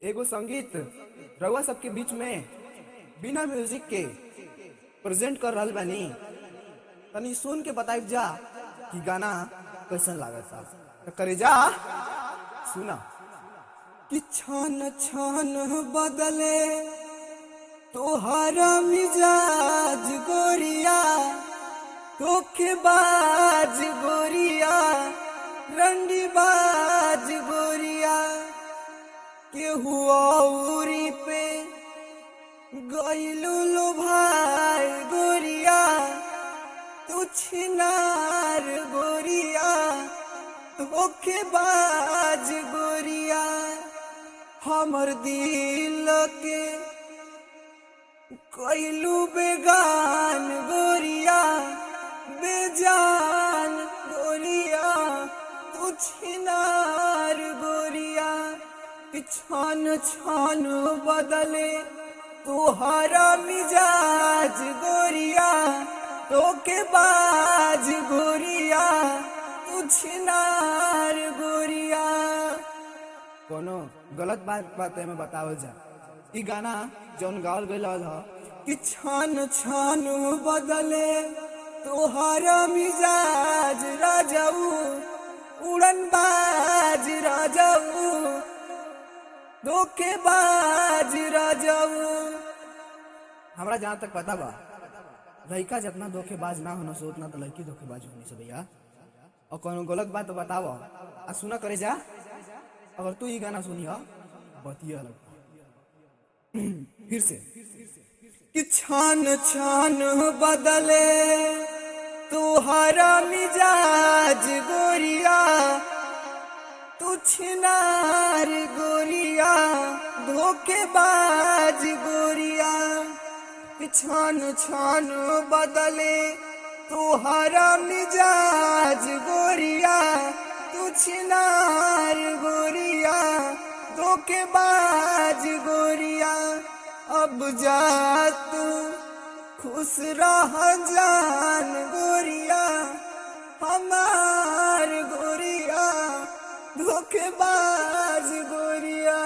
एगो संगीत रउआ सबके बीच में बिना म्यूजिक के प्रेजेंट कर रहल बानी तनी सुन के बताइब जा कि गाना कैसन लागता तो करे जा सुना कि छन छन बदले तोहरा मिजाज गोरिया धोखेबाज गोरिया रंडीबाज गोरिया केहू औरी पे गईलू लो भाई गोरिया तू छिनार गोरिया धोखेबाज गोरिया हमर दिल के कईलू बेगान गोरिया बेजान गोरिया तू छिनार गोरिया कि छन छन बदले तुहरा मिजाज गोरिया तोके बाज गोरिया तू छिनार गोरिया कोनो गलत बात बात में बतावल जा ई गाना जौन गावल गईल ह कि छन छन बदले तोहरा मिजाज राजाऊ उड़न बाज राजाऊ धोखेबाज राजाऊ हमरा जहाँ तक पता बा लड़का जितना धोखेबाज ना होना सो उतना तो लड़की धोखेबाज होनी से भैया और कोनो गलत बात तो बताव आ सुना करे जा अगर तू ये गाना सुनी हो बतिया अलग फिर से कि छान छान बदले तुहरा मिजाज गोरिया तू छिनार गोरिया धोखेबाज गोरिया कि छान छान बदले तुहरा मिजाज गोरिया तू छिनार गोरिया धोखेबाज गोरिया अब जा तू खुश रह जान गोरिया हमार गोरिया धोखेबाज गोरिया